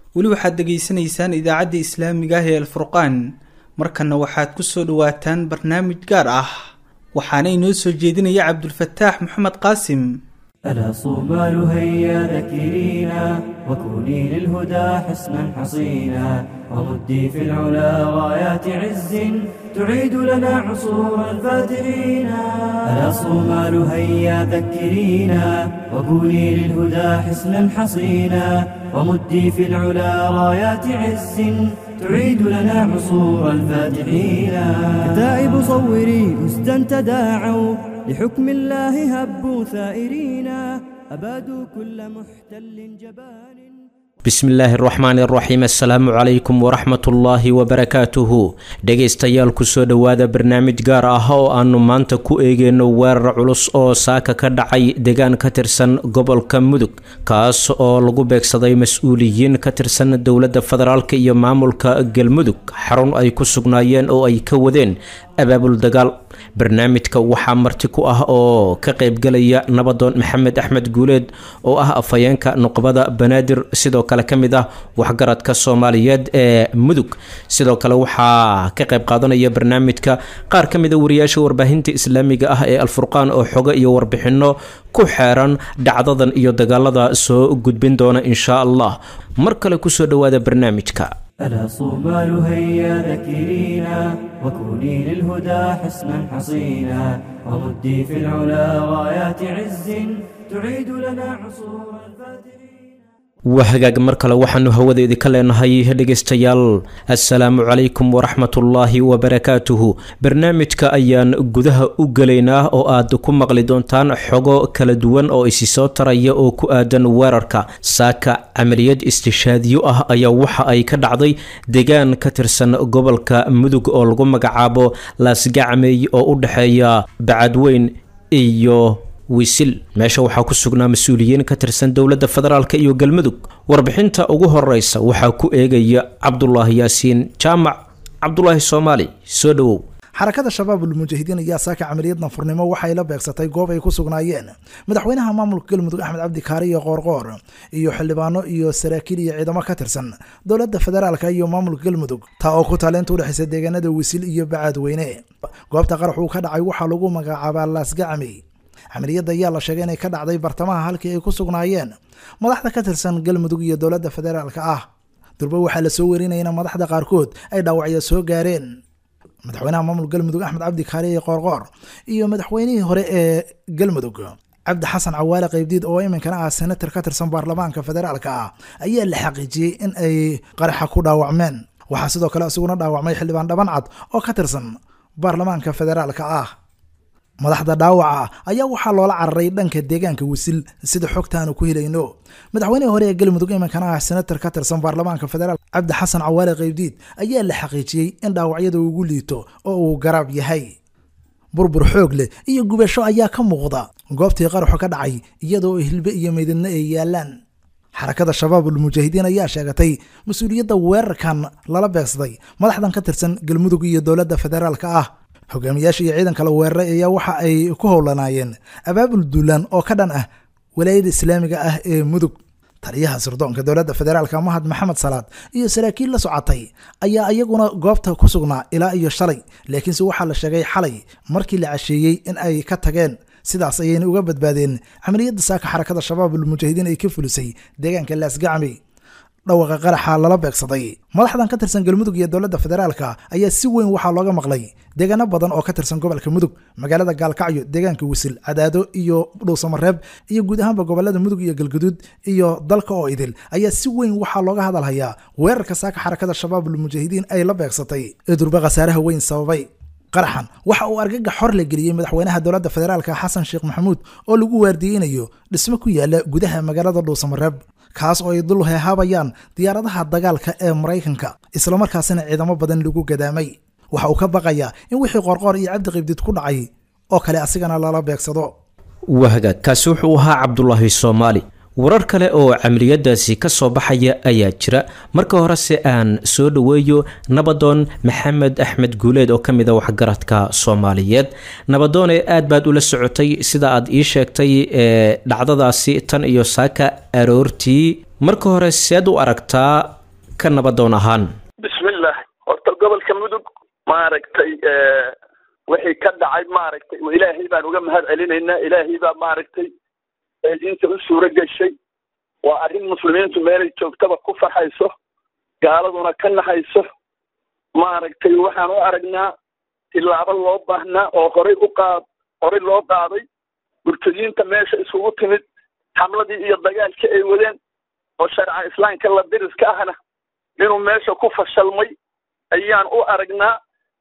weli waxaad degeysanaysaan idaacadda islaamiga ah ee alfurqaan markanna waxaad ku soo dhowaataan barnaamij gaar ah waxaana inoo soo jeedinaya cabdulfataax maxamed qaasim ألا صومال هيا ذكرينا وكوني للهدى حسنا حصينا ومدي في العلا رايات عز تعيد لنا عصور الفاتحين ألا صومال هيا ذكرينا وكوني للهدى حسنا حصينا ومدي في العلا رايات عز تعيد لنا عصور الفاتحين كتائب صوري أسدا تداعوا لحكم الله هبوا ثائرين أبادوا كل محتل جبان bismi illaahi araxmaani araxiim assalaamu calaykum waraxmatullaahi wabarakaatuhu dhegaystayaal kusoo dhowaada barnaamij gaar ah oo aanu maanta ku eegeyno weerar culus oo saaka ka dhacay deegaan ka tirsan gobolka mudug kaas oo lagu beegsaday mas-uuliyiin ka tirsan dowladda federaalk iyo maamulka galmudug xarun ay ku sugnaayeen oo ay ka wadeen abaabul dagaal barnaamijka waxaa marti ku ah oo ka qaybgalaya nabadoon maxamed axmed guuleed oo ah afhayeenka nuqbada banaadir sidoo kale ka mid ah waxgaradka soomaaliyeed ee mudug sidoo kale waxaa ka qayb qaadanaya barnaamijka qaar ka mid a wariyaasha warbaahinta islaamiga ah ee alfurqaan oo xogo iyo warbixino ku xeeran dhacdadan iyo dagaalada soo gudbin doona inshaa allah mar kale kusoo dhowaada barnaamijka ألا صومال هيا ذكرينا وكوني للهدى حسنا حصينا ومدي في العلا رايات عز تعيد لنا عصور الفاتحين waa hagaag mar kale waxaanu hawadeedii ka leenahay dhegaystayaal assalaamu calaykum waraxmatullaahi wabarakaatuhu barnaamijka ayaan gudaha u gelaynaa oo aad ku maqli doontaan xogo kala duwan oo isi soo taraya oo ku aadan weerarka saaka camaliyad istishaadiyo ah ayaa waxa ay ka dhacday deegaan ka tirsan gobolka mudug oo lagu magacaabo laasgacmey oo u dhexeeya bacadweyn iyo wisil meesha waxaa ku sugnaa mas-uuliyiin ka tirsan dowladda federaalk iyo galmudug warbixinta ugu horeysa waxaa ku eegaya cabdulaahi yaasiin jaamac cabdulaahi soomaali soo dhowow xarakada shabaabul mujaahidiin ayaa saaka camaliyad nafurnimo waxay la beegsatay goob ay ku sugnaayeen madaxweynaha maamulka galmudug axmed cabdi kaari iyo qoorqoor iyo xildhibaano iyo saraakiil iyo ciidamo ka tirsan dowladda federaalka iyo maamulka galmudug taa oo ku taaleynta udhexaysa deegaanada wisil iyo bacaadweyne goobta qarax uu ka dhacay waxaa lagu magacaabaa laasgacmi camaliyadda ayaa la sheegay inay ka dhacday bartamaha halkii ay ku sugnaayeen madaxda ka tirsan galmudug iyo dowladda federaalka ah durba waxaa la soo werinayna madaxda qaarkood ay dhaawacyo soo gaareen madaxweynaha maamulka galmudug axmed cabdi kaariye qoorqoor iyo madaxweynihii hore ee galmudug cabdi xasan cawaale qaybdiid oo iminkana ah senator ka tirsan baarlamaanka federaalka ah ayaa la xaqiijiyey in ay qaraxa ku dhaawacmeen waxaa sidoo kale isaguna dhaawacmay xildhibaan dhaban cad oo ka tirsan baarlamaanka federaalka ah madaxda dhaawaca ayaa waxaa loola cararay dhanka deegaanka wisil sida xogtaanu ku helayno madaxweynihii hore ee galmudug iminkana ah senator ka tirsan baarlamaanka federaal cabdi xasan cawaale qaybdiid ayaa la xaqiijiyey in dhaawacyada ugu liito oo uu garaab yahay burbur xoog leh iyo gubasho ayaa ka muuqda goobtii qaraxu ka dhacay iyadoo hilbe iyo meydadna ay yaalaan xarakada shabaabul mujaahidiin ayaa sheegatay mas-uuliyadda weerarkan lala beegsaday madaxdan ka tirsan galmudug iyo dowladda federaalka ah hogaamiyaasha iyo ciidanka la weeraray ayaa waxa ay ku howlanaayeen abaabul duulaan oo ka dhan ah walaayada islaamiga ah ee mudug taliyaha sirdoonka dowladda federaalka mahad maxamed salaad iyo saraakiil la socotay ayaa iyaguna goobta ku sugnaa ilaa iyo shalay laakiinse waxaa la sheegay xalay markii la casheeyey in ay ka tageen sidaas ayayna uga badbaadeen camaliyadda saaka xarakada shabaabul mujaahidiin ay ka fulisay deegaanka laasgacmi dhawaqa qaraxa lala beegsaday madaxdan ka tirsan galmudug iyo dowladda federaalka ayaa si weyn waxaa looga maqlay deegaano badan oo ka tirsan gobolka mudug magaalada gaalkacyo deegaanka wisil cadaado iyo dhuusamareeb iyo guud ahaanba gobolada mudug iyo galguduud iyo dalka oo idil ayaa si weyn waxaa looga hadalhayaa weerarka saaka xarakada shabaabul mujaahidiin ay la beegsatay ee durba khasaaraha weyn sababay qaraxan waxa uu argagax xor la geliyey madaxweynaha dowladda federaalka xasan sheekh maxamuud oo lagu waardiyeynayo dhismo ku yaala gudaha magaalada dhuusamareeb kaas oo ay dul heehaabayaan diyaaradaha dagaalka ee maraykanka islamarkaasina ciidamo badan lagu gadaamay waxa uu ka baqayaa in wixii qorqoor iyo cabdi qibdid ku dhacay oo kale asigana lala beegsado wahagaag kaasi wuxuu ahaa cabdulaahi soomaali warar kale oo camaliyadaasi ka soo baxaya ayaa jira marka horese aan soo dhoweeyo nabadoon maxamed axmed guuleed oo ka mid a waxgaradka soomaaliyeed nabadoone aad baad ula socotay sida aad ii sheegtay ee dhacdadaasi tan iyo saaka aroortii marka hore seed u aragtaa ka nabadoon ahaan bismillah horta gobolka mudug maaragtay wixii ka dhacay maaragtay ilaahay baan uga mahad celinaynaa ilaahay baa maaragtay inta u suuro geshay waa arrin muslimiintu meelay joogtaba ku farxayso gaaladuna ka naxayso maaragtay waxaan u aragnaa tilaabo loo baahnaa oo horay u qaad horay loo qaaday murtadiinta meesha isugu timid xamladii iyo dagaalkii ay wadeen oo sharca islaamka la diriska ahna inuu meesha ku fashalmay ayaan u aragnaa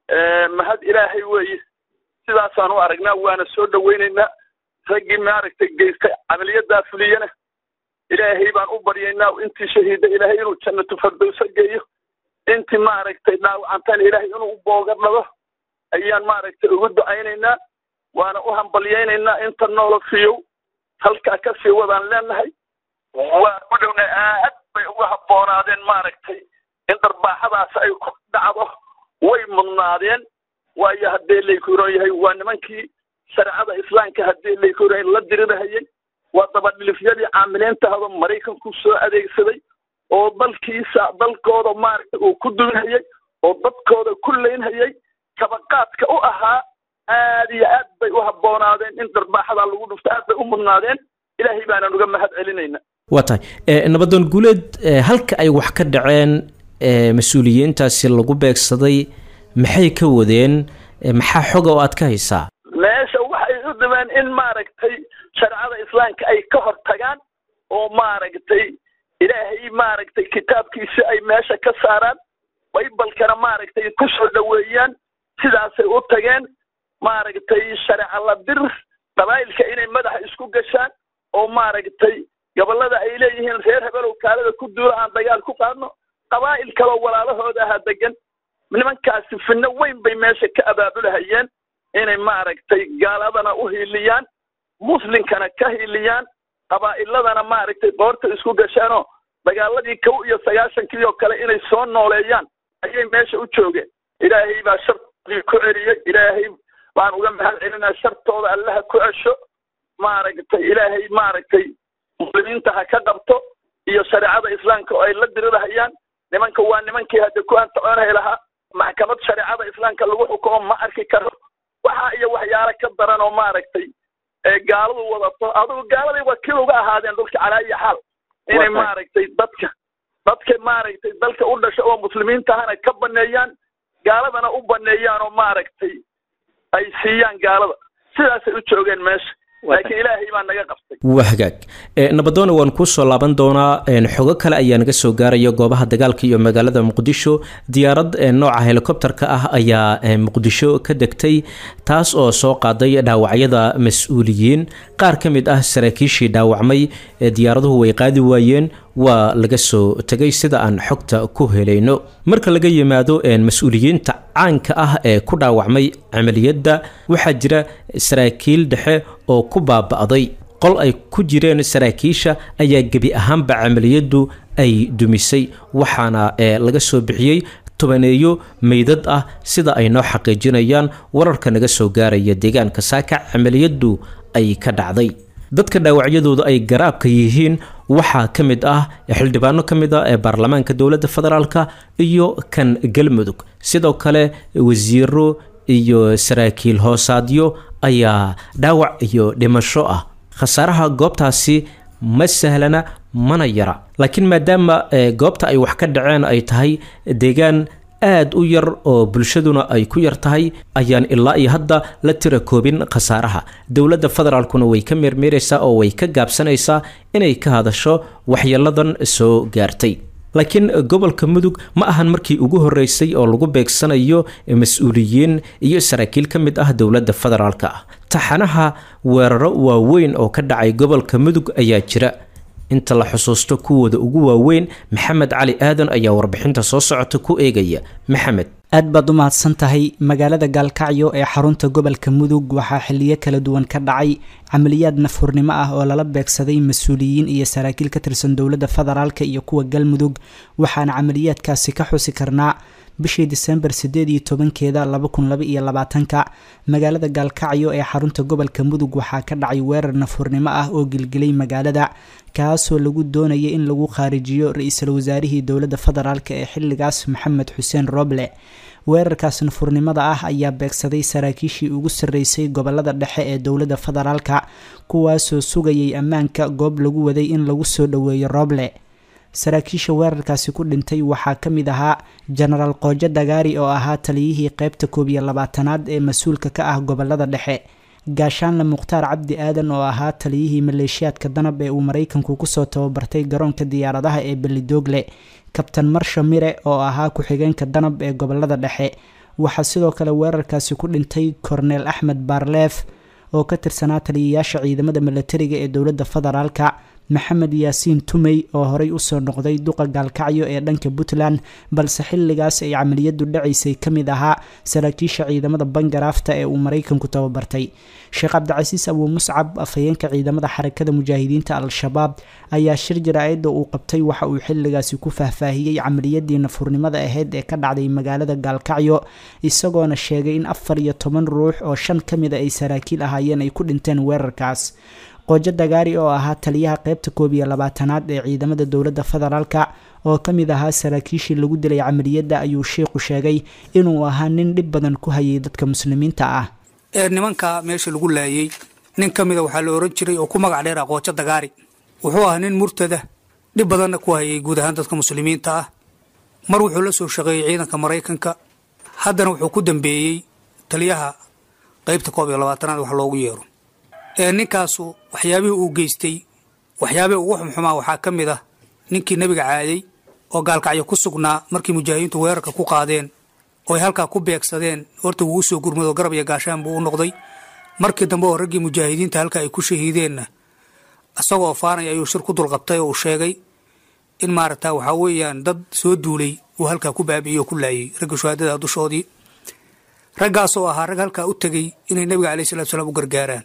mahad ilaahay weeye sidaasaan u aragnaa waana soo dhowaynaynaa raggii maaragtay geystay camaliyadaa fuliyana ilaahay baan u baryaynaa intii shahiida ilaahay inuu jannatu fardowso geeyo intii maaragtay dhaawacantana ilaahay inuu booga dhado ayaan maaragtay ugu ducaynaynaa waana u hambalyaynaynaa inta noola fiyow halkaa ka sii wadaan leenahay waa u dhowna aad bay uga habboonaadeen maaragtay in darbaaxadaas ay ku dhacdo way mudnaadeen waayo haddee laykuron yahay waa nimankii shareecada islaamka haddii laykuron la dirirahayay waa dabadhilifyadii caamiliintahdo maraykanku soo adeegsaday oo dalkiisa dalkooda maaragtay uu ku dulinhayay oo dadkooda ku leynhayay kabaqaadka u ahaa aad iyo aad bay u habboonaadeen in darbaaxadaa lagu dhufto aad bay u mudnaadeen ilaahay baanaan uga mahad celinayna waa tahay nabadoon guuleed halka ay wax ka dhaceen mas-uuliyiintaasi lagu beegsaday maxay ka wadeen maxaa xoga oo aad ka haysaa meesha waxay u dhibeen in maaragtay shareecada islaamka ay ka hor tagaan oo maaragtay ilaahay maaragtay kitaabkiisi ay meesha ka saaraan baybalkana maaragtay ku soo dhoweeyaan sidaasay u tageen maaragtay shareeca la dir qabaa'ilka inay madaxa isku gashaan oo maaragtay gobollada ay leeyihiin reer hebelow kaalada ku duula aan dagaal ku qaadno qabaa'il kaloo walaalahooda ahaa degan nimankaasi finno weyn bay meesha ka abaabulahayeen inay maaragtay gaaladana u hiiliyaan muslimkana ka hiiliyaan qabaa'iladana maaragtay qoorta isku gashaanoo dagaaladii kow iyo sagaashankii oo kale inay soo nooleeyaan ayay meesha u joogeen ilaahay baa shartoodii ku celiyey ilaahay baan uga mahad celinaa shartooda allaha ku cesho maaragtay ilaahay maaragtay muslimiinta ha ka qabto iyo shareecada islaamka oo ay la dirirahayaan nimanka waa nimankii hadda ku antacoonhay lahaa maxkamad shareecada islaamka lagu xukumo ma arki karo waxa iyo waxyaalo ka daran oo maaragtay gaaladu wadato adugu gaaladay wakiil uga ahaadeen dhulka calaa iyo xaal inay maaragtay dadka dadka maaragtay dalka u dhasha oo muslimiintahana ka baneeyaan gaaladana u baneeyaan oo maaragtay ay siiyaan gaalada sidaasay u joogeen meesha laakiin ilaahay baa naga qabtay waa hagaag nabadoona waan kuu soo laaban doonaa xogo kale ayaa naga soo gaaraya goobaha dagaalka iyo magaalada muqdisho diyaarad nooca helikobterka ah ayaa muqdisho ka degtay taas oo soo qaaday dhaawacyada mas-uuliyiin qaar ka mid ah saraakiishii dhaawacmay diyaaraduhu way qaadi waayeen waa laga soo tegay sida aan xogta ku helayno marka laga yimaado mas-uuliyiinta caanka ah ee ku dhaawacmay camaliyadda waxaa jira saraakiil dhexe oo ku baaba'day qol ay ku jireen saraakiisha ayaa gebi ahaanba camaliyaddu ay dumisay waxaana laga soo bixiyey tobaneeyo meydad ah sida ay noo xaqiijinayaan wararka naga soo gaaraya deegaanka saaka camaliyaddu ay ka dhacday dadka dhaawacyadooda ay garaabka yihiin waxaa ka mid ah xildhibaano ka mid ah ee baarlamaanka dowladda federaalka iyo kan galmudug sidoo kale wasiiro iyo saraakiil hoosaadyo ayaa dhaawac iyo dhimasho ah khasaaraha goobtaasi ma sahlana mana yara laakiin maadaama goobta ay wax ka dhaceen ay tahay deegaan aad u yar oo bulshaduna ay ku yar tahay ayaan ilaa iyo hadda la tira koobin khasaaraha dowladda federaalkuna way ka meermeeraysaa oo way ka gaabsanaysaa inay ka hadasho waxyeeladan soo gaartay laakiin gobolka mudug ma ahan markii ugu horeysay oo lagu beegsanayo mas-uuliyiin iyo saraakiil ka mid ah dowladda federaalka ah taxanaha weeraro waaweyn oo ka dhacay gobolka mudug ayaa jira inta la xusuusto kuwooda ugu waaweyn maxamed cali aadan ayaa warbixinta soo socota ku eegaya maxamed aad baad u mahadsan tahay magaalada gaalkacyo ee xarunta gobolka mudug waxaa xiliyo kala duwan ka dhacay camaliyaad nafhurnimo ah oo lala beegsaday mas-uuliyiin iyo saraakiil ka tirsan dowladda federaalk iyo kuwa galmudug waxaana camaliyaadkaasi ka xusi karnaa bishii disembar sideed iyo tobankeeda laba kun laba iyo labaatanka magaalada gaalkacyo ee xarunta gobolka mudug waxaa ka dhacay weerar nafurnimo ah oo gilgilay magaalada kaasoo lagu doonayay in lagu khaarijiyo ra-iisul wasaarihii dowladda federaalk ee xilligaas maxamed xuseen roble weerarkaas nafurnimada ah ayaa beegsaday saraakiishii ugu sarreysay gobolada dhexe ee dowladda federaalka kuwaasoo sugayay ammaanka goob lagu waday in lagu soo dhoweeyo roble saraakiisha weerarkaasi ku dhintay waxaa ka mid ahaa jenaraal qoojo dagaari oo ahaa taliyihii qeybta koob iyo labaatanaad ee mas-uulka ka ah gobolada dhexe gaashaanle mukhtaar cabdi aadan oo ahaa taliyihii maleeshiyaadka danab ee uu maraykanku kusoo tababartay garoonka diyaaradaha ee belidoogle kabtan marsha mire oo ahaa ku-xigeenka danab ee gobolada dhexe waxaa sidoo kale weerarkaasi ku dhintay korneel axmed baarleef oo ka tirsanaa taliyayaasha ciidamada milatariga ee dowladda federaalka maxamed yaasiin tumey oo horey usoo noqday duqa gaalkacyo ee dhanka puntland balse xilligaas ay camaliyadu dhacaysay ka mid ahaa saraakiisha ciidamada bangaraafta ee uu maraykanku tababartay sheekh cabdicasiis abuu muscab afhayeenka ciidamada xarakada mujaahidiinta al-shabaab ayaa shir jaraa'ida uu qabtay waxa uu xilligaasi ku faahfaahiyey camaliyadii nafurnimada ahayd ee ka dhacday magaalada gaalkacyo isagoona sheegay in afar iyo toban ruux oo shan ka mida ay saraakiil ahaayeen ay ku dhinteen weerarkaas qoojo dagaari oo ahaa taliyaha qeybta koob iyo labaatanaad ee ciidamada dowladda federaalka oo ka mid ahaa saraakiishii lagu dilay camaliyadda ayuu sheikhu sheegay inuu ahaa nin dhib badan ku hayay dadka muslimiinta ah ee nimanka meesha lagu laayay nin ka mida waxaa la oran jiray oo ku magac dheer ah qoojo dagaari wuxuu ahaa nin murtada dhib badanna ku hayay guud ahaan dadka muslimiinta ah mar wuxuu la soo shaqeeyey ciidanka maraykanka haddana wuxuu ku dambeeyey taliyaha qeybta koob iyo labaatanaad wax loogu yeero ee ninkaasu waxyaabihii uu geystay waxyaabihii ugu xumxumaa waxaa ka mid ah ninkii nebiga caaday oo gaalkacyo ku sugnaa markii mujaahidiintu weerarka ku qaadeen oo ay halkaa ku beegsadeen horta wuu usoo gurmado garab iyo gaashaan buu u noqday markii dambe oo raggii mujaahidiinta halka ay ku shahiideenna isagoo faanaya ayuu shir ku dulqabtay oo uu sheegay in maaragta waxaa weeyaan dad soo duulay uu halkaa ku baabi'iyey oo ku laayay ragga shuhaadada dushoodii raggaasoo ahaa rag halkaa u tegey inay nebiga alayh salatu salaam u gargaaraan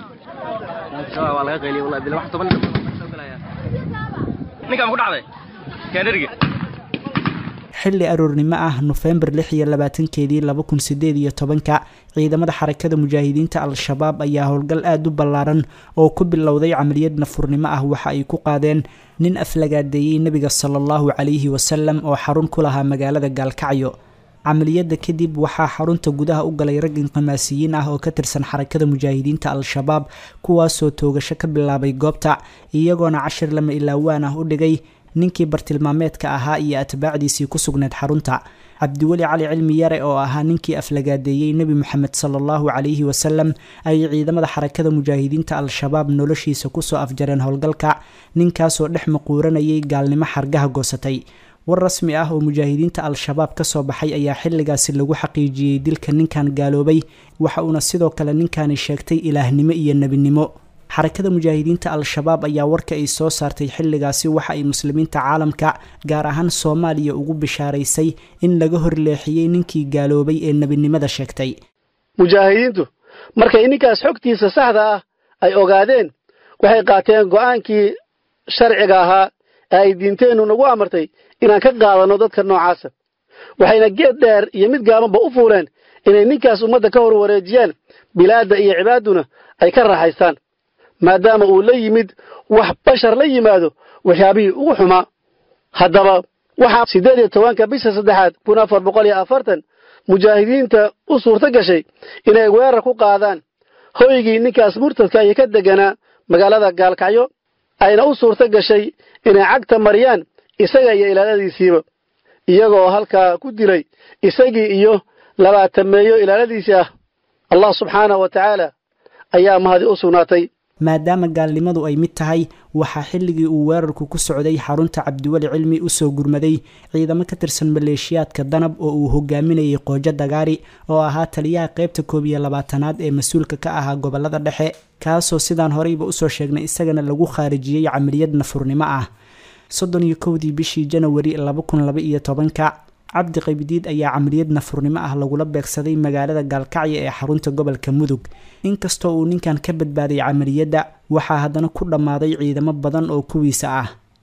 xilli aroornimo ah nofembar lix iyo labaatankeedii laba kun sideed iyo tobanka ciidamada xarakada mujaahidiinta al-shabaab ayaa howlgal aada u ballaaran oo ku bilowday camaliyad nafurnimo ah waxa ay ku qaadeen nin aflagaadeeyey nebiga sala allahu calayhi wasalam oo xarun ku lahaa magaalada gaalkacyo camaliyadda kadib waxaa xarunta gudaha u galay rag inqimaasiyiin ah oo ka tirsan xarakada mujaahidiinta al-shabaab kuwaasoo toogasho ka bilaabay goobta iyagoona cashir lama ilaawaan ah u dhigay ninkii bartilmaameedka ahaa iyo atbaacdiisii ku sugneed xarunta cabdiweli cali cilmi yare oo ahaa ninkii aflagaadeeyey nebi moxamed sala allahu calayhi wasalam ayay ciidamada xarakada mujaahidiinta al-shabaab noloshiisa kusoo afjareen howlgalka ninkaasoo dhex maquuranayay gaalnimo xargaha goosatay war rasmi ah oo mujaahidiinta al-shabaab ka soo baxay ayaa xilligaasi lagu xaqiijiyey dilka ninkan gaaloobay waxa uuna sidoo kale ninkani sheegtay ilaahnimo iyo nebinimo xarakada mujaahidiinta al-shabaab ayaa warka ay soo saartay xilligaasi waxa ay muslimiinta caalamka gaar ahaan soomaaliya ugu bishaaraysay in laga horleexiyey ninkii gaaloobay ee nebinimada sheegtay mujaahidiintu markay ninkaas xogtiisa saxda ah ay ogaadeen waxay qaateen go'aankii sharciga ahaa ee ay diinteennu nagu amartay inaan ka qaadanno dadka noocaasa waxayna geed dheer iyo mid gaabanba u fuuleen inay ninkaas ummadda ka hor wareejiyaan bilaadda iyo cibaaduna ay ka raaxaystaan maadaama uu la yimid wax bashar la yimaado waxyaabihii ugu xumaa haddaba waxaa siddeed iyo tobanka bisha saddexaad kun afar boqol iyo afartan mujaahidiinta u suurto gashay inay weerar ku qaadaan hoygii ninkaas murtadka iyo ka deganaa magaalada gaalkacyo ayna u suurto gashay inay cagta mariyaan isaga iyo ilaaladiisiiba iyagoo halkaa ku dilay isagii iyo labaatameeyo ilaaladiisii ah allah subxaanahu wa tacaala ayaa mahadi u sugnaatay maadaama gaalnimadu ay mid tahay waxaa xilligii uu weerarku ku socday xarunta cabdiweli cilmi usoo gurmaday ciidamo ka tirsan maleeshiyaadka danab oo uu hogaaminayay qoojo dagaari oo ahaa taliyaha qeybta koob iyo labaatanaad ee mas-uulka ka ahaa gobolada dhexe kaasoo sidaan horeyba usoo sheegnay isagana lagu khaarijiyey camaliyad nafurnimo ah soddon iyo kowdii bishii janawari laba kun laba iyo tobanka cabdi qaybidiid ayaa camaliyad nafurnimo ah lagula beegsaday magaalada gaalkacyo ee xarunta gobolka mudug inkastoo uu ninkan ka badbaaday camaliyadda waxaa haddana ku dhammaaday ciidamo badan oo kuwiisa ah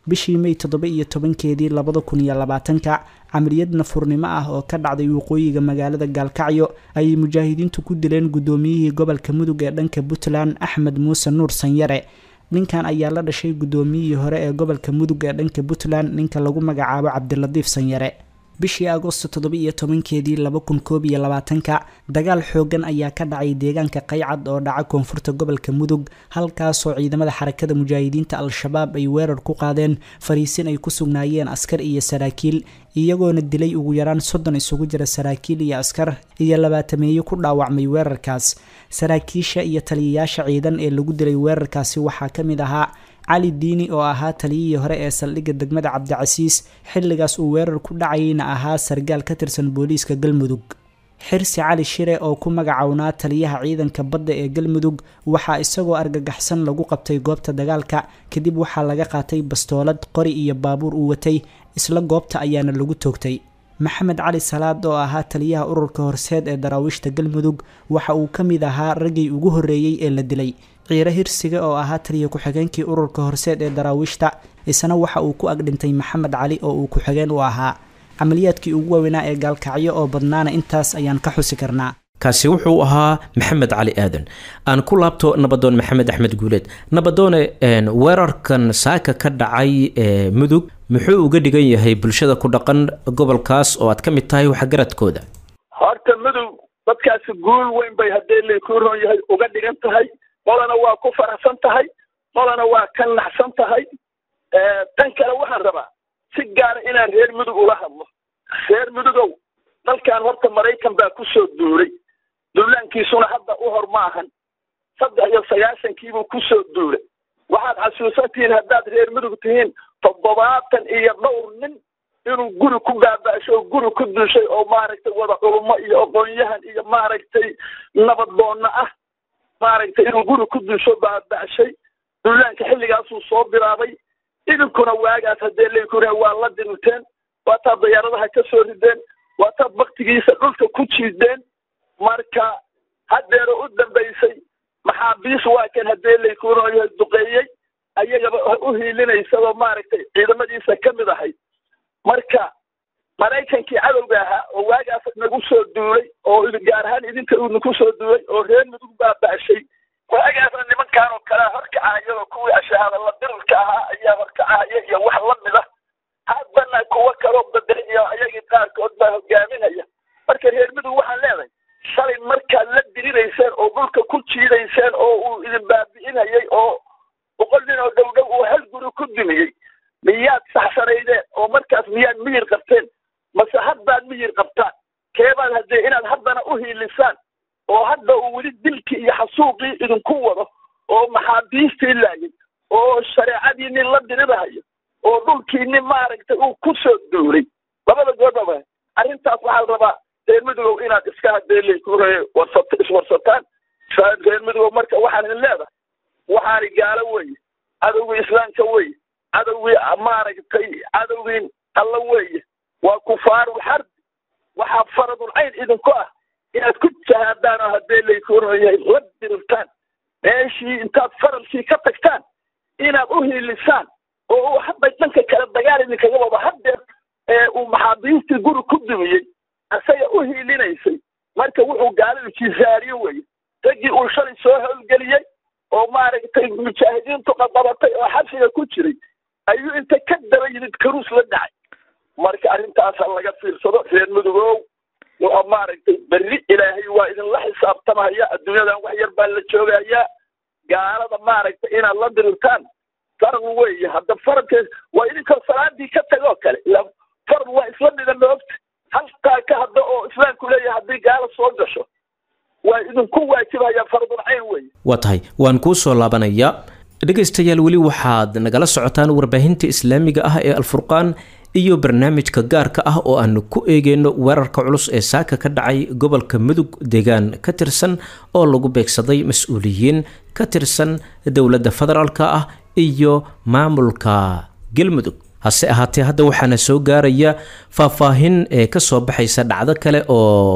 bishii may toddoba iyo tobankeedii labada kun iyo labaatanka camaliyad nafurnimo ah oo ka dhacday waqooyiga magaalada gaalkacyo ayay mujaahidiintu ku dileen guddoomiyihii gobolka mudug ee dhanka puntland axmed muuse nuur sanyare ninkan ayaa la dhashay guddoomiyihii hore ee gobolka mudug ee dhanka puntland ninka lagu magacaabo cabdilatiif sanyare bishii agoosto toddoba iyo tobankeedii laba kun koob iyo labaatanka dagaal xoogan ayaa ka dhacay deegaanka qaycad oo dhaca koonfurta gobolka mudug halkaasoo ciidamada xarakada mujaahidiinta al-shabaab ay weerar ku qaadeen fariisin ay ku sugnaayeen askar iyo saraakiil iyagoona dilay ugu yaraan soddon isugu jira saraakiil iyo askar iyo labaatameeye ku dhaawacmay weerarkaas saraakiisha iyo taliyayaasha ciidan ee lagu dilay weerarkaasi waxaa ka mid ahaa cali diini oo ahaa taliyihii hore ee saldhigga degmada cabdicasiis xilligaas uu weerar ku dhacayna ahaa sargaal ka tirsan booliiska galmudug xirsi cali shire oo ku magacownaa taliyaha ciidanka badda ee galmudug waxaa isagoo argagaxsan lagu qabtay goobta dagaalka kadib waxaa laga qaatay bastoolad qori iyo baabuur uu watay isla goobta ayaana lagu toogtay maxamed cali salaad oo ahaa taliyaha ururka horseed ee daraawiishta galmudug waxa uu ka mid ahaa raggii ugu horreeyey ee la dilay ciiro hirsiga oo ahaa taliya ku-xigeenkii ururka horseed ee daraawiishta isna waxa uu ku agdhintay maxamed cali oo uu ku-xigeen u ahaa camaliyaadkii ugu waaweynaa ee gaalkacyo oo badnaana intaas ayaan ka xusi karnaa kaasi wuxuu ahaa maxamed cali aadan aan ku laabto nabadoon maxamed axmed guuleed nabadoone weerarkan saaka ka dhacay ee mudug muxuu uga dhigan yahay bulshada ku dhaqan gobolkaas oo aad ka mid tahay waxgaradkooda horta mudug dadkaasi guul weyn bay haddii laykuu ron yahay uga dhigan tahay qolana waa ku faraxsan tahay qolana waa ka naxsan tahay tan kale waxaan rabaa si gaara inaan reer mudug ula hadlo reer mudugow dalkan horta maraykan baa ku soo duulay duulaankiisuna hadda u hor ma ahan saddex iyo sagaashankiibuu ku soo duulay waxaad xasuusantihiin haddaad reer mudug tihiin toddobaatan iyo dhowr nin inuu guri ku baaba'shay oo guri ku duushay oo maaragtay wada culummo iyo aqoon-yahan iyo maaragtay nabadoonna ah maaragtay inuu guri ku duusho baaba'shay duulaanka xilligaasuu soo bilaabay idinkuna waagaas haddee laykuna waa la dirirteen waataad dayaaradaha ka soo rideen waataad baktigiisa dhulka ku jiideen marka haddeera u dambaysay maxaabiis waa kan haddee laykuna duqeeyey ayagaba u hiilinaysadoo maaragtay ciidamadiisa ka mid ahayd marka maraykankii cadowga ahaa oo waagaas nagu soo duulay oo gaar ahaan idinka uu nagu soo duulay oo reer mudug baaba'shay waagaasna nimankaan oo kalea horkacayadoo kuwii ashahaada la dirirka ahaa ayaa horkacaya iyo wax la mid ah haddana kuwo kaloo bedel iyo ayagii qaarkood baa hogaaminaya marka reer mudug waxaan leedahay shalay markaad la dirirayseen oo dhulka ku jiidayseen oo uu idin baabi'inayay oo boqol nin oo dhow dhow uu hal guri ku dumiyey miyaad saxsanaydeen oo markaas miyaad miyir qabteen mase haddaad miyir qabtaan keebaad haddee inaad haddana u hiilisaan oo hadda uu weli dilkii iyo xasuuqii idinku wado oo maxaabiistii laayay oo shareecadii nin la dirirahayo oo dhulkii nin maaragtay uu ku soo duulay labada goodaba arrintaas waxaa la rabaa reer mudugow inaad iska hadeelay ku warsat iswarsataan reer mudugow marka waxaan idin leedahay waxaani gaalo weeye cadowgii islaamka weeye cadowgii maaragtay cadowgii alla weeye waa kufaarul xarbi waxaa faradul cayn idinku ah inaad ku jahaadaan oo haddee laykuunayahay la dirirtaan meeshii intaad faralkii ka tagtaan inaad u hiilisaan oo uu hadda dhanka kale dagaal idinkaga wado haddeer ee uu maxaabiistii guri ku dumiyey asaga u hiilinaysay marka wuxuu gaalidu jisaariyo weye raggii uu shalay soo howlgeliyey oo maaragtay mujaahidiintu qaqabatay oo xabsiga ku jiray ayuu inta ka daba yimid karuus la dhacay marka arrintaasa laga fiirsado reer mudugow wuxuu maaragtay berri ilaahay waa idinla xisaabtamaya adduunyadan wax yar baa la joogayaa gaalada maaragtay inaad la dirirtaan farad weeye hadda faradka waa idinkoo salaadii ka tagoo kale ila farad waa isla mida moogta halkaa ka hadda oo islaamku leeyahay haddii gaala soo gasho waa idinku waajibaya faradul cayn weeye waa tahay waan kuu soo laabanayaa dhegaystayaal weli waxaad nagala socotaan warbaahinta islaamiga ah ee alfurqaan iyo barnaamijka gaarka ah oo aanu ku eegeyno weerarka culus ee saaka ka dhacay gobolka mudug deegaan ka tirsan oo lagu beegsaday mas-uuliyiin ka tirsan dowladda federaalk ah iyo maamulka galmudug hase ahaatee hadda waxaana soo gaaraya faahfaahin ee kasoo baxaysa dhacdo kale oo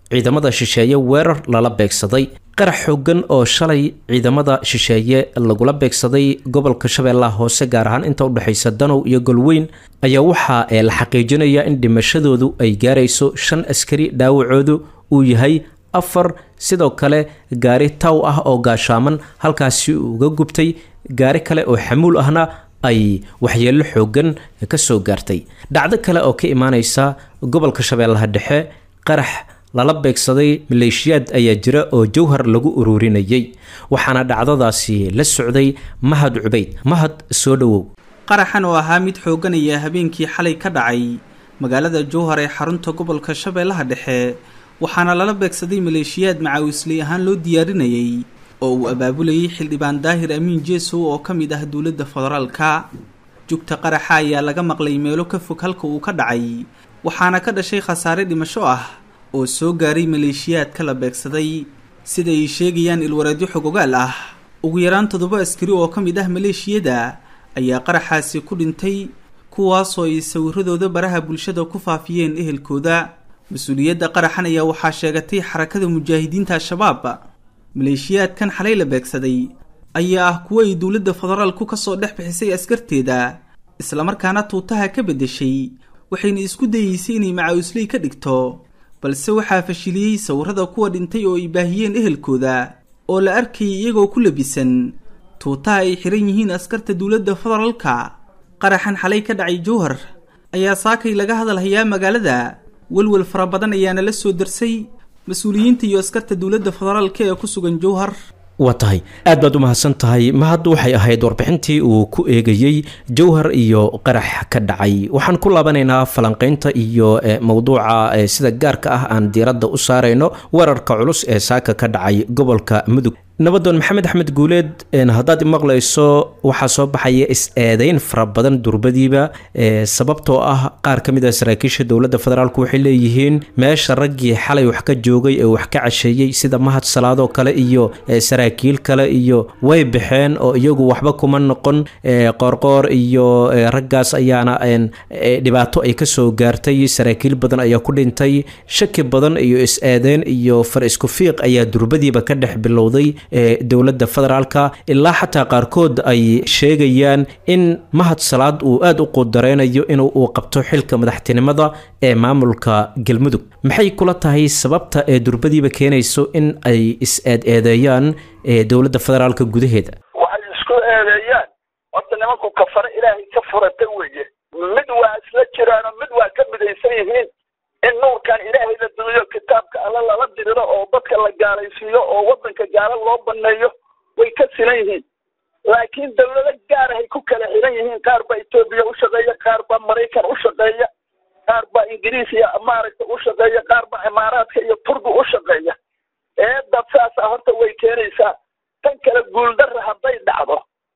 ciidamada shisheeye weerar lala beegsaday qarax xoogan oo shalay ciidamada shisheeye lagula beegsaday gobolka shabeellaha hoose gaar ahaan inta udhexaysa danow iyo golweyn ayaa waxaa ee la xaqiijinayaa in dhimashadoodu ay gaarayso shan askari dhaawacoodu uu yahay afar sidoo kale gaari taw ah oo gaashaaman halkaasi uga gubtay gaari kale oo xamuul ahna ay waxyeello xoogan ka soo gaartay dhacdo kale oo ka imaaneysa gobolka shabeellaha dhexe qarax lala beegsaday maleeshiyaad ayaa jira oo jowhar lagu ururinayay waxaana dhacdadaasi la socday mahad cubayd mahad soo dhowow qaraxan oo ahaa mid xooggan ayaa habeenkii xalay ka dhacay magaalada jowhar ee xarunta gobolka shabeellaha dhexe waxaana lala beegsaday maleeshiyaad macaawisley ahaan loo diyaarinayay oo uu abaabulayay xildhibaan daahir amiin jeesow oo ka mid ah dowladda federaalka jugta qaraxa ayaa laga maqlay meelo ka fog halka uu ka dhacay waxaana ka dhashay khasaare dhimasho ah oo soo gaaray maleeshiyaadka la beegsaday sida ay sheegayaan ilwareedyo xogogaal ah ugu yaraan toddoba askari oo ka mid ah maleeshiyada ayaa qaraxaasi ku dhintay kuwaasoo ay sawiradooda baraha bulshada ku faafiyeen ehelkooda mas-uuliyadda qaraxan ayaa waxaa sheegatay xarakada mujaahidiinta al-shabaab maleeshiyaadkan xalay la beegsaday ayaa ah kuwo ay dowladda federaalku ka soo dhex bixisay askarteeda islamarkaana tuutaha ka beddeshay waxayna isku dayeysay inay macaawisley ka dhigto balse waxaa fashiliyey sawirada kuwa dhintay oo ay baahiyeen ehelkooda oo la arkayay iyagoo ku labisan tuutaha ay xiran yihiin askarta dowladda federaalka qaraxan xalay ka dhacay jowhar ayaa saakay laga hadalhayaa magaalada welwel fara badan ayaana la soo darsay mas-uuliyiinta iyo askarta dowladda federaalka ee ku sugan jowhar waa tahay aad baad u mahadsan tahay mahad waxay ahayd warbixintii uu ku eegayey jowhar iyo qarax ka dhacay waxaan ku laabanaynaa falanqaynta iyo mowduuca sida gaarka ah aan diiradda u saarayno weerarka culus ee saaka ka dhacay gobolka mudug nabadoon maxamed axmed guuleed haddaad imaqlayso waxaa soo baxaya is-eedeyn fara badan durbadiiba sababtoo ah qaar ka mid a saraakiisha dowladda federaalk waxay leeyihiin meesha raggii xalay wax ka joogay ee wax ka casheeyey sida mahad salaadoo kale iyo saraakiil kale iyo way baxeen oo iyagu waxba kuma noqon qoorqoor iyo raggaas ayaana dhibaato ay kasoo gaartay saraakiil badan ayaa ku dhintay shaki badan iyo is-eedeyn iyo far isku fiiq ayaa durbadiiba ka dhex bilowday dowladda federaalka ilaa xataa qaarkood ay sheegayaan in mahad salaad uu aada u qudareynayo in uu qabto xilka madaxtinimada ee maamulka galmudug maxay kula tahay sababta ee durbadiiba keenayso in ay is-eed-eedeeyaan dowladda federaalka gudaheeda waxay isku eedeeyaan horta nimanku kafare ilaahay ka furata weeye mid waa isla jiraano mid waa ka midaysan yihiin in nuurkan ilaahay la dumiyo kitaabka alle lala diriro oo dadka la gaalaysiiyo oo waddanka gaalo loo baneeyo way ka silan yihiin laakiin dawlado gaarahay ku kala xiran yihiin qaar baa etoobiya u shaqeeya qaar baa maraykan u shaqeeya qaar baa ingiriis iyo maaragta u shaqeeya qaar baa imaaraadka iyo turki u shaqeeya eedda saasa horta way keenaysaa tan kale guuldarra hadday dhacdo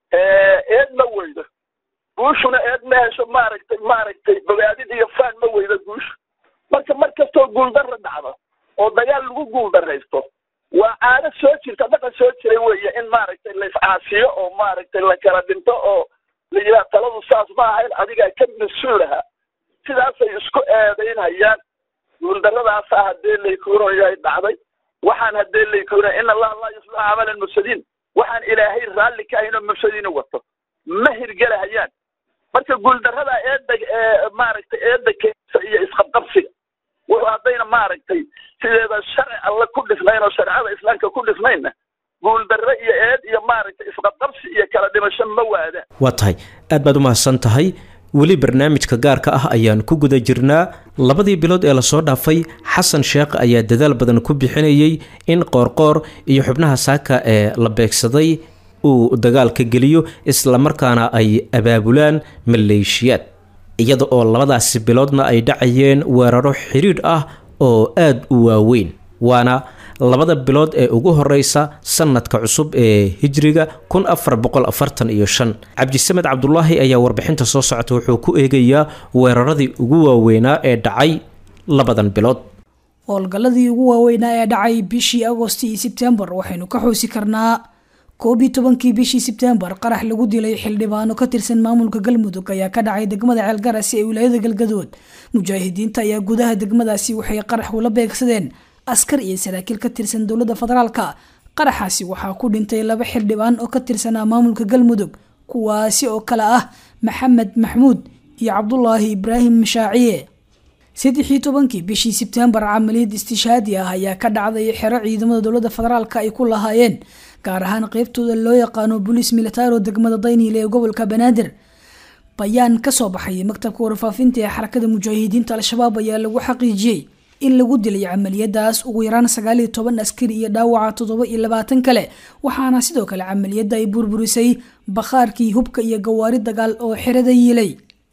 eed ma weydo guushuna eed ma hesho maaragtay maaragtay bogaadid iyo faan ma weydo guushu marka mar kastoo guuldarra dhacdo oo dagaal lagu guuldarraysto waa caado soo jirta dhaqan soo jiray weeye in maaragtay la iscaasiyo oo maaragtay la kala dhinto oo la yidhaha taladu saas ma ahayn adigaa ka mas-uulaha sidaasay isku eedaynhayaan guuldarradaasa haddee laykuunayahay dhacday waxaan haddee laykuunaya in allaha laa yuslix camalan mufsadiin waxaan ilaahay raalli ka ahayn oo mufsadiina wato ma hirgelahayaan marka guuldarrada eedda maaragtay eedda keesa iyo isqabqabsiga wuxuu haddayna maaragtay sideeda sharci alle ku dhisnayn oo shareecada islaamka ku dhisnaynna guuldarre iyo eed iyo maaragtay isqabqabsi iyo kala dhimasho ma waadaan waa tahay aad baad u mahadsan tahay weli barnaamijka gaarka ah ayaan ku guda jirnaa labadii bilood ee lasoo dhaafay xasan sheekh ayaa dadaal badan ku bixinayay in qoorqoor iyo xubnaha saaka ee la beegsaday uu dagaalka geliyo islamarkaana ay abaabulaan maleeshiyaad iyada oo labadaasi biloodna ay dhacayeen weeraro xidhiidh ah oo aada u waaweyn waana labada bilood ee ugu horeysa sanadka cusub ee hijriga kun afar boqol afartan iyo shan cabdisamed cabdulaahi ayaa warbixinta soo socota wuxuu ku eegayaa weeraradii ugu waaweynaa ee dhacay labadan bilood howlgalladii ugu waaweynaa ee dhacay bishii agost iyo sebtembar waxaynu ka xoosi karnaa koob iyo tobankii bishii sebtembar qarax lagu dilay xildhibaano ka tirsan maamulka galmudug ayaa ka dhacay degmada ceelgarasi ee wilaayada galgadood mujaahidiinta ayaa gudaha degmadaasi waxay qarax ula beegsadeen askar iyo saraakiil ka tirsan dowladda federaalka qaraxaasi waxaa ku dhintay laba xildhibaan oo ka tirsanaa maamulka galmudug kuwaasi oo kale ah maxamed maxmuud iyo cabdulaahi ibraahim mashaaciye saddexii tobankii bishii sebtembar camaliyad istishaadi ah ayaa ka dhacday xero ciidamada dowladda federaalka ay ku lahaayeen gaar ahaan qeybtooda loo yaqaano bolis militaro degmada dayniile ee gobolka banaadir bayaan kasoo baxay maktabka warfaafinta ee xarakada mujaahidiinta al-shabaab ayaa lagu xaqiijiyey in lagu dilay camaliyadaas ugu yaraan sagaaliyo toban askari iyo dhaawaca toddoba iyo labaatan kale waxaana sidoo kale camaliyadda ay burburisay bakhaarkii hubka iyo gawaari dagaal oo xerada yiilay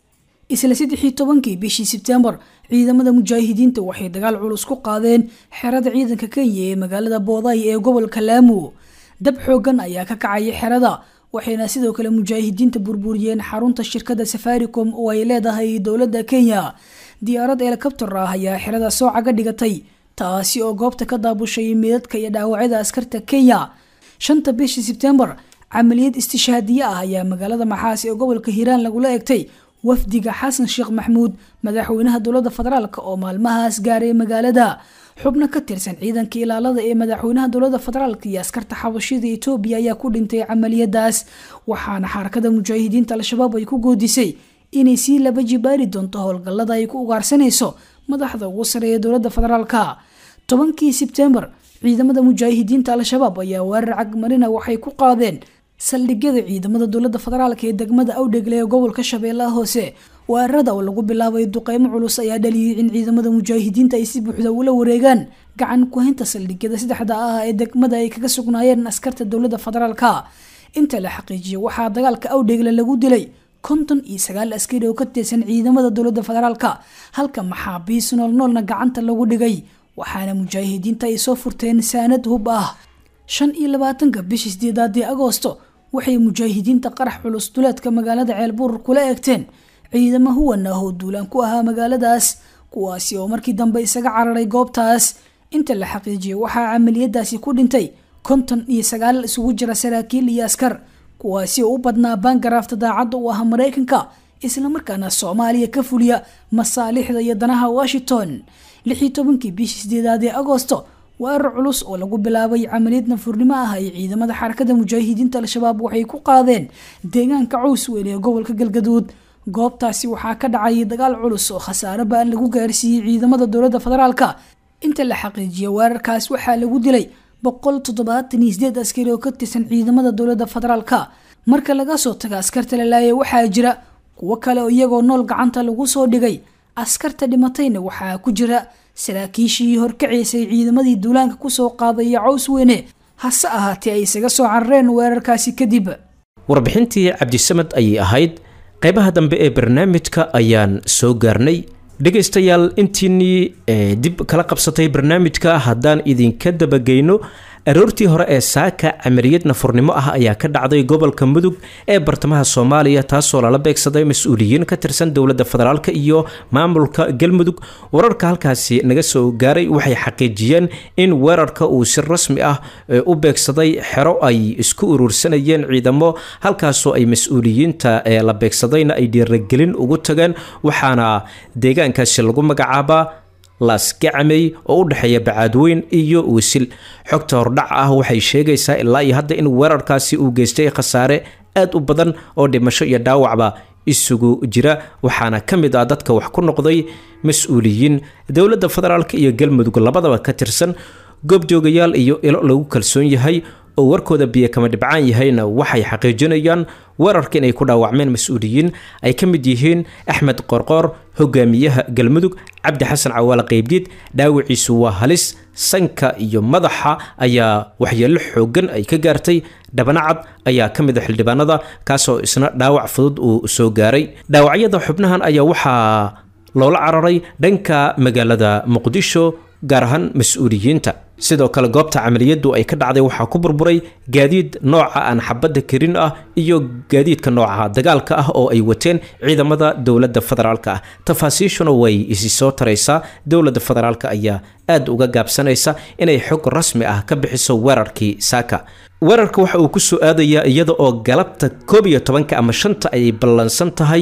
isla saddexii tobankii bishii sebtembar ciidamada mujaahidiinta waxay dagaal culus ku qaadeen xerada ciidanka kenya ee magaalada booday ee gobolka laamu dab xoogan ayaa ka kacaya xerada waxayna sidoo kale mujaahidiinta burburiyeen xarunta shirkada safaricom oo ay leedahay dowladda kenya diyaarad helikobtar ah ayaa xerada soo caga dhigatay taasi oo goobta ka daabushay meedadka iyo dhaawacyada askarta kenya shanta bishii sebtembar camaliyad istishaadiye ah ayaa magaalada maxaas ee gobolka hiiraan lagula egtay wafdiga xasan sheekh maxmuud madaxweynaha dowladda federaalk oo maalmahaas gaaray magaalada xubno ka tirsan ciidanka ilaalada ee madaxweynaha dowladda federaalk iyo askarta xabashida etoobiya ayaa ku dhintay camaliyadaas waxaana xarakada mujaahidiinta al-shabaab ay ku goodisay inay sii laba jibaari doonto howlgallada ay ku ugaarsanayso madaxda ugu sareeya dowladda federaalka tobankii sebtembar ciidamada mujaahidiinta al-shabaab ayaa weerar cagmarina waxay ku qaadeen saldhigyada ciidamada dowladda federaalk ee degmada awdhegle ee gobolka shabeellaha hoose weerarada oo lagu bilaabay duqeymo culus ayaa dhaliyay in ciidamada mujaahidiinta ay si buuxda ula wareegaan gacan ku-haynta saldhigyada saddexda ah ee degmada ay kaga sugnaayeen askarta dowladda federaalka inta la xaqiijiyay waxaa dagaalka awdhegle lagu dilay konton iyo sagaal askari oo ka tirsan ciidamada dowladda federaalka halka maxaabiis noolnoolna gacanta lagu dhigay waxaana mujaahidiinta ay soo furteen saanad hub ah shan iyo labaatanka bishii sideedaadii agoosto waxay mujaahidiinta qarax culus duleedka magaalada ceelbuur kula eegteen ciidamo huwan ah oo duulaan ku ahaa magaaladaas kuwaasi oo markii dambe isaga cararay goobtaas inta la xaqiijiyay waxaa camaliyadaasi ku dhintay konton iyo sagaal isugu jira saraakiil iyo askar kuwaasi oo u badnaa baangaraafta daacadda u ah maraykanka islamarkaana soomaaliya ka fuliya masaalixda iyo danaha washington lixii tobankii bishii sideedaad ee agoosto weerar culus oo lagu bilaabay camaliyad nafurnimo ah ay ciidamada xarakada mujaahidiinta al-shabaab waxay ku qaadeen deegaanka caws weyn ee gobolka galgaduud goobtaasi waxaa ka dhacay dagaal culus oo khasaare ba-an lagu gaarsiiyey ciidamada dowladda federaalka inta la xaqiijiyay weerarkaas waxaa lagu dilay boqol toddobaatan iyo sideed askari oo ka tirsan ciidamada dowladda federaalka marka laga soo taga askarta la laayay waxaa jira kuwo kale oo iyagoo nool gacanta lagu soo dhigay askarta dhimatayna waxaa ku jira saraakiishii horkacaysay ciidamadii duulaanka kusoo qaadaya caws weyne hase ahaatee ay isaga soo carareen weerarkaasi kadib warbixintii cabdisamad ayay ahayd qaybaha dambe ee barnaamijka ayaan soo gaarnay dhegaystayaal intiinnii dib kala qabsatay barnaamijka haddaan idinka dabageyno aroortii hore ee saaka camaliyad nafurnimo ah ayaa ka dhacday gobolka mudug ee bartamaha soomaaliya taasoo lala beegsaday mas-uuliyiin ka tirsan dowladda federaalk iyo maamulka galmudug wararka halkaasi naga soo gaaray waxay xaqiijiyeen in weerarka uu si rasmi ah u beegsaday xero ay isku urursanayeen ciidamo halkaasoo ay mas-uuliyiinta ee la beegsadayna ay dhiiragelin ugu tageen waxaana deegaankaasi lagu magacaabaa laasgacamey oo u dhexeeya bacaadweyn iyo wisil xogta hordhac ah waxay sheegaysaa ilaa iyo hadda in weerarkaasi uu geystay khasaare aad u badan oo dhimasho iyo dhaawacba isugu jira waxaana ka mid ah dadka wax ku noqday mas-uuliyiin dowladda federaalk iyo galmudug labadaba ka tirsan goobjoogayaal iyo ilo lagu kalsoon yahay oo warkooda biyo kama dhibcaan yahayna waxay xaqiijinayaan weerarka inay ku dhaawacmeen mas-uuliyiin ay ka mid yihiin axmed qorqoor hogaamiyaha galmudug cabdi xasan cawaale qeybdiid dhaawiciisu waa halis sanka iyo madaxa ayaa waxyeelo xoogan ay ka gaartay dhabanacad ayaa ka mid a xildhibaanada kaasoo isna dhaawac fudud uu soo gaaray dhaawacyada xubnahan ayaa waxaa loola cararay dhanka magaalada muqdisho gaar ahaan mas-uuliyiinta sidoo kale goobta camaliyadu ay ka dhacday waxaa ku burburay gaadiid nooca aan xabadda karin ah iyo gaadiidka nooca dagaalka ah oo ay wateen ciidamada dowladda federaalk ah tafaasiishuna way isi soo taraysaa dowladda federaalk ayaa aad uga gaabsanaysa inay xog rasmi ah ka bixiso weerarkii saaka weerarka waxa uu ku soo aadayaa iyada oo galabta koob iyo tobanka ama shanta ay ballansan tahay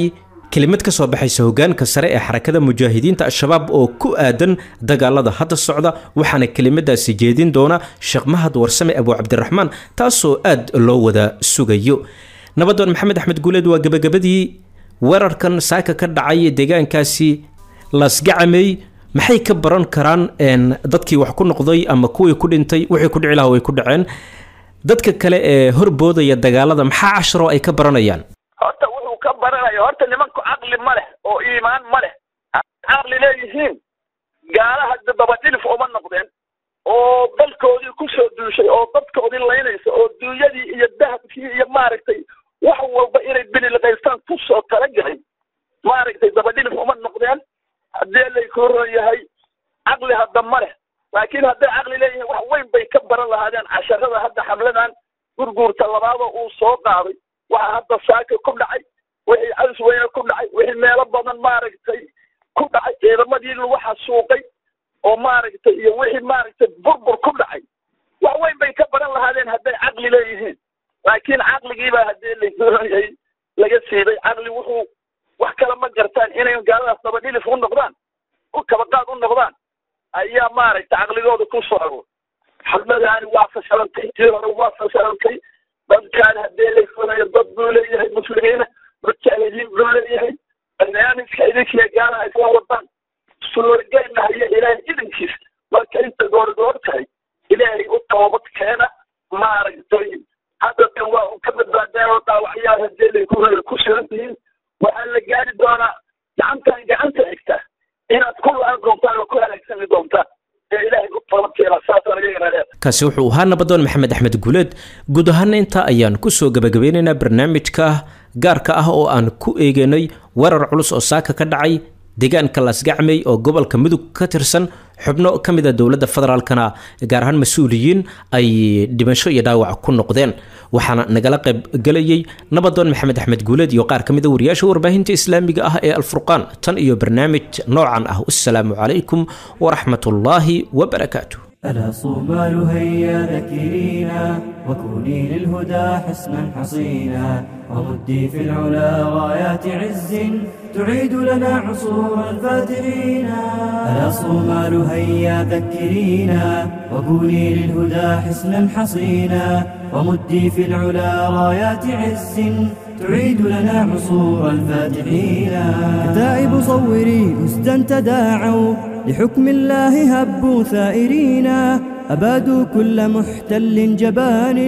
kelimad ka soo baxaysa hogaanka sare ee xarakada mujaahidiinta al-shabaab oo ku aadan dagaalada hadda socda waxaana kelimadaasi jeedin doona sheekh mahad warsame abu cabdiraxmaan taasoo aad loo wada sugayo nabadoon maxamed axmed guuleed waa gebagabadii weerarkan saaka ka dhacay deegaankaasi lasgacamey maxay ka baran karaan dadkii wax ku noqday ama kuwii ku dhintay wixii ku dhici laha way ku dhaceen dadka kale ee horboodaya dagaalada maxaa casharo ay ka baranayaan horta wuxuu ka baranaya horta nimanku caqli ma leh oo iimaan ma leh caqli leeyihiin gaalaha dabadhilif uma noqdeen oo dalkoodii kusoo duushay oo dadkoodii laynaysa oo duunyadii iyo dahabkii iyo maaragtay wax walba inay bililqaystaan kusoo talagalay maaragtay dabadhilif uma noqdeen haddii lay ku ron yahay caqli hadda ma leh laakiin hadday caqli leeyihiin wax weyn bay ka baran lahaadeen casharada hadda xamladan gurguurta labaadoo uu soo qaaday waxa hadda saaka ku dhacay wixii caws weyne ku dhacay wixii meelo badan maaragtay ku dhacay ciidamadii lagu xasuuqay oo maaragtay iyo wixii maaragtay burbur ku dhacay wax weyn bay ka baran lahaadeen hadday caqli leeyihiin laakiin caqligiibaa haddii layahay laga siiday caqli wuxuu wax kale ma gartaan inay gaaladaas dabadhilif u noqdaan u kabaqaad u noqdaan ayaa maaragtay caqligooda ku soo aroor xadmadaani waa fashalantay tii hore waa fashalantay dadkaan haddii la funayo dad buu leeyahay muslimiina mujaahidiin buu leeyahay barnaamijka idinkiya gaalaha isla wadaan suurageyna haya ilaahay idinkiis marka inta goorgoor tahay ilaahay u toobad keena maaragtay hadda dan waa u ka badbaadeen oo dhaawacyaal haddii lay ku sugan yihiin waxaa la gaari doonaa gacantan gacanta xigta inaad ku la-aan doontaan oo ku halaagsami doontaan ee ilaahay u toobadkeena saasaan iyagana leedahay kaasi wuxuu ahaa nabadoon maxamed axmed guuleed guud ahaana intaa ayaan kusoo gabagabeynaynaa barnaamijka gaarka ah oo aan ku eeganay weerar culus oo saaka ka dhacay deegaanka laasgacmey oo gobolka mudug ka tirsan xubno ka mid a dowladda federaalkana gaar ahaan mas-uuliyiin ay dhimasho iyo dhaawac ku noqdeen waxaana nagala qayb galayay nabadoon maxamed axmed guuleed iyo qaar ka mid a wariyaasha warbaahinta islaamiga ah ee alfurqaan tan iyo barnaamij noocan ah wasalaamu calaykum waraxmatullaahi wabarakaatu ألا صومال هيا ذكرينا وكوني للهدى حسنا حصينا ومدي في العلا رايات عز تعيد لنا عصور الفاتحين ألا صومال هيا ذكرينا وكوني للهدى حسنا حصينا ومدي في العلا رايات عز تعيد لنا عصور الفاتحين كتائب صوري أسدا تداعوا لحكم الله هبوا ثائرين أبادوا كل محتل جبان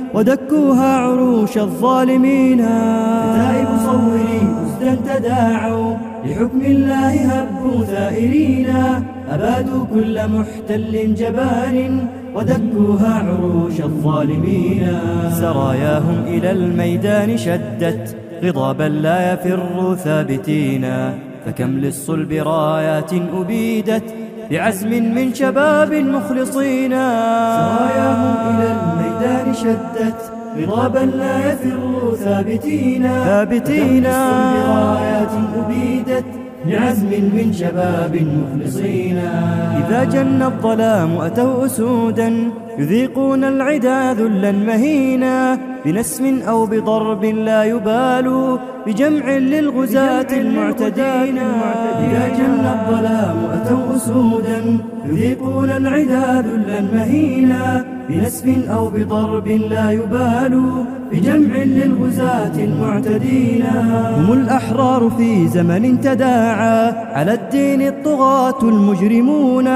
ودكوها عروش الظالمين كتائب صوري أسدا تداعوا لحكم الله هبوا ثائرين أبادوا كل محتل جبان ودكوها عروش الظالمين سراياهم إلى الميدان شدت غضابا لا يفر ثابتين فكم للصلب رايات أبيدت بعزم من شباب مخلصين سراياهم إلى الميدان شدت غضابا لا يفر ثابتين ثابتين رايات أبيدت بعزم من شباب مخلصين إذا جن الظلام أتوا أسودا يذيقون العدا ذلا مهينا بنسم أو بضرب لا يبالوا بجمع للغزاة المعتدين إذا جن الظلام أتوا أسودا يذيقون العدا ذلا مهينا بنسف أو بضرب لا يبالوا بجمع للغزاة المعتدين هم الأحرار في زمن تداعى على الدين الطغاة المجرمون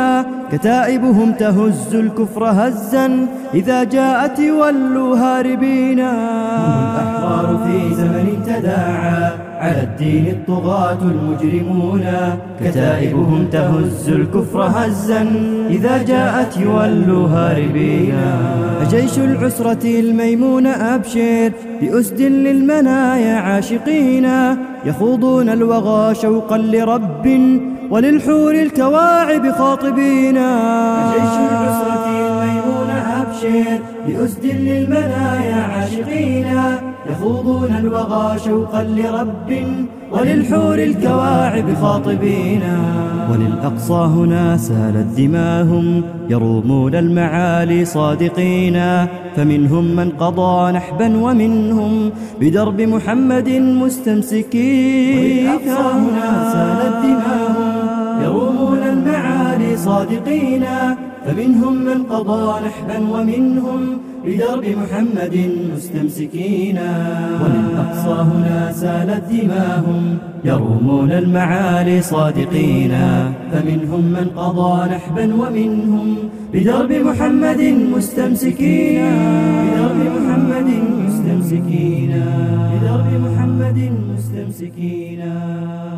كتائبهم تهز الكفر هزا إذا جاءت يولوا هاربين هم الأحرار في زمن تداعى على الدين الطغاة المجرمون كتائبهم تهز الكفر هزا إذا جاءت يولوا هاربين فجيش العسرة الميمون أبشر بأسد للمنايا عاشقين يخوضون الوغى شوقا لرب وللحور الكواعب خاطبين فجيش العسرة الميمون أبشر بأسد للمنايا عاشقين يخوضون الوغى شوقا لرب وللحور الكواعب خاطبين وللأرض وللأقصى هنا سالت دماهم يرومون المعالي صادقين فمنهم من قضى نحبا ومنهم بدرب محمد مستمسكين وللأقصى هنا سالت دماهم يرومون المعالي صادقين فمنهم من قضى نحبا ومنهم بدرب محمد مستمسكين وللأقصى هنا سالت دماهم يرومون المعالي صادقين فمنهم من قضى نحبا ومنهم بدرب محمد مستمسكين بدرب محمد مستمسكين بدرب محمد مستمسكين